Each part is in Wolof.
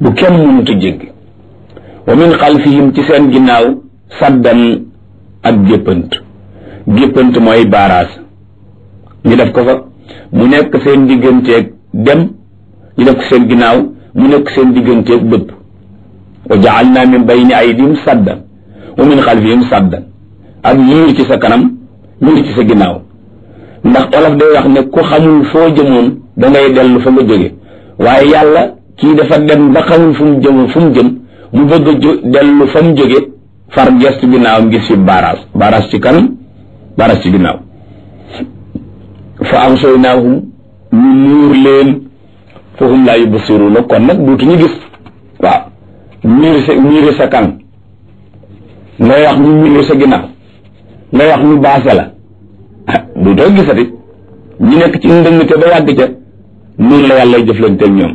bu kenn mënut a jéggi wa min xalfihim ci seen ginnaaw saddan ak géppant géppant mooy baaraas ñu def ko fa mu nekk seen digganteeg dem ñu def ko seen ginnaaw mu nekk seen digganteeg bëpp wa jaalna min bayni aydihim saddan wa min xalfihim saddan ak miir ci sa kanam miir ci sa ginnaaw ndax olof day wax ne ku xamul foo jëmoon da ngay dellu fa nga jóge waaye yàlla kii dafa dem ba xamul fu mu jëm fu mu jëm mu bëgg a jo dellu fa mu jóge far gestu ginnaawam gis fi baaraas baaraas ci kanam baaraas ci ginnaaw fa amsaynaahum ñu muur leen fa hum laa yubsiruuna kon nag duutuñu gis waaw miir sa miir sa kanam ngay wax ñu miir sa ginnaaw ngay wax ñu baase la ah duutoo gisati ñu nekk ci ndëngte ba yàgg ca noonu la yàlla jëflanteel ñoom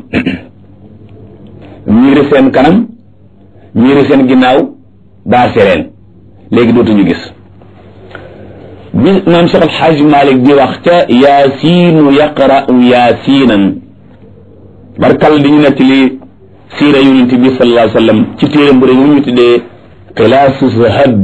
miiri seen kanam miiri seen ginnaaw baase leen léegi dootuñu gis bi maam Cheikh Alxaaj Malik di wax ca yaasiinu yaqra'u yaasiinan barkal di ñu nekk li siira yonent bi sallallahu alayhi wa sallam ci téere bu rëy mu ñu tuddee xilaasu zahab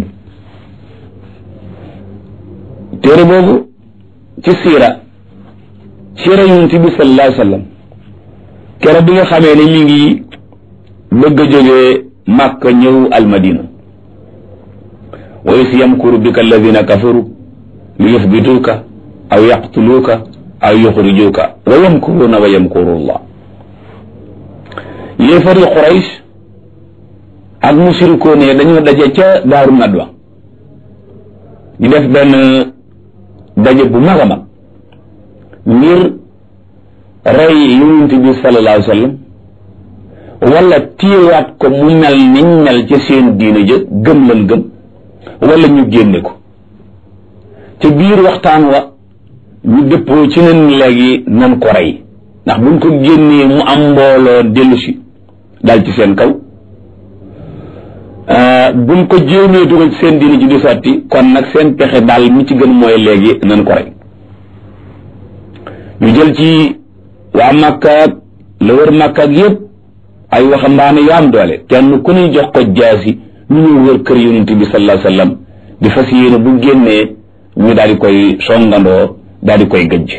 téere boobu ci siira siira yonent bi sallallahu alayhi wa sallam keroog bi nga xamee ne mi ngi bëgg a jógee Makka ñëw almadina wa is yamkuru bika alladina kafaru li yuthbituuka aw yaqtuluuka aw yuxrijuuka wa yamkuruuna wa yamkuru llah yéefari Quraysh ak mushrikoon yi dañoo daje ca daaru nadwa ñu def benn daje bu mag a mag ngir rey yonent bi sallallahu alayhi wa sallam wala téewaat ko mu mel niñ mel ca seen diina ja gëm lan gëm wala ñu génne ko ca biir waxtaan wa ñu dëppoo ci nen léegi nan ko rey ndax buñ ko génnee mu am mbooloo dellu si dal ci seen kaw buñ ko jéemee dugal ci seen diina ji di sotti kon nag seen pexe daal mi ci gën mooy léegi nan ko rey ñu jël ci waa Makka ak la wër Makka ak yépp ay waxambaane yu am doole kenn ku ñuy jox ko jaasi ñu ñëw wër kër yonent bi sallallahu alayhi wasallam di fas yéene bu génnee ñu daal di koy songandoo daal di koy gëjj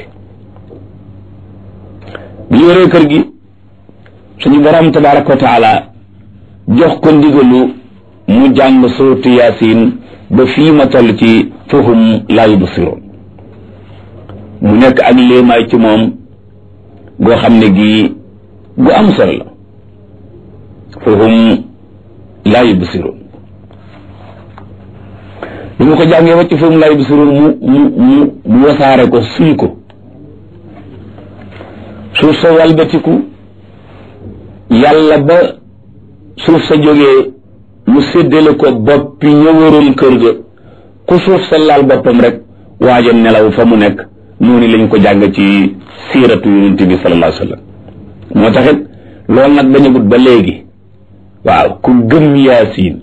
bi ñu wëree kër gi suñu borom tabaraka wa taala jox ko ndigalu mu jàng suuratu yaasin ba fii ma toll ci fahum laa yubsiroon mu nekk ak léemaay ci moom goo xam ne gi gu am solo la fahum laa yubsiroon bi mu ko jàngee wacc fahum laa yubsiroon mu mu mu mu wasaare ko suy ko suuf sa walbatiku yàlla ba suuf sa jógee mu séddale ko boppi ñëwaroon kër ga ku suuf sa laal boppam rek waaja nelaw fa mu nekk noonu lañ ko jàng ci siiratu yonent bi sallallahu alayhi wa sallam moo taxit loolu nag dañu gut ba léegi waaw ku gëm yaasiin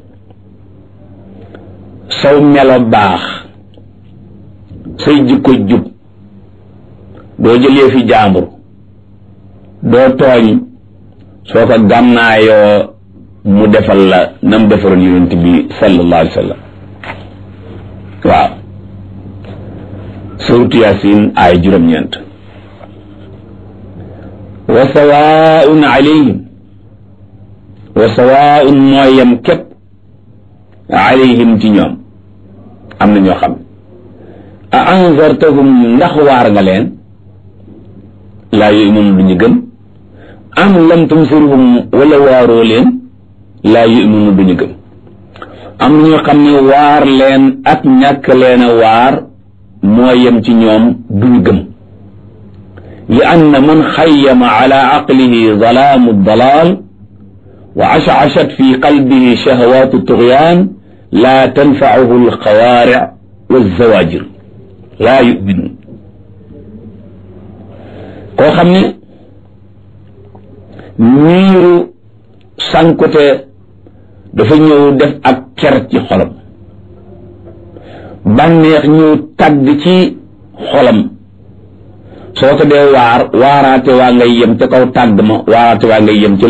saw melo baax say jikko jub doo jëlee fi jaambur doo tooñ soo ko gànnaayoo mu defal la nam defaroon yonent bi sallallahu alayhi wa sallam waaw suuratu yaasin ay juróom-ñeent wa sawaun alayhim wa sawaun mooy yem képp alayhim ci ñoom am na ñoo xam a anzartahum ndax waar nga leen laa yu'minu du ñu gëm am lam tunzirhum wala waaroo leen laa yu'minu du ñu gëm am na ñoo xam ne waar leen ak ñàkk leen a waar moo yem ci ñoom duñu gëm li anna man xayyama ala aqlihi zalaamu dalaal wa ashashat fi qalbihi shahawaatu tugyaan laa tanfacuhu alxawaaric walzawaajir laa yuminun koo xam ne niiru sankute dafa ñëw def ak ker ci xolam bànneex ñëw tàgg ci xolam soo ko dee waar waaraate waa ngay yem ca kaw tàgg ma waaraate waa ngay yem ci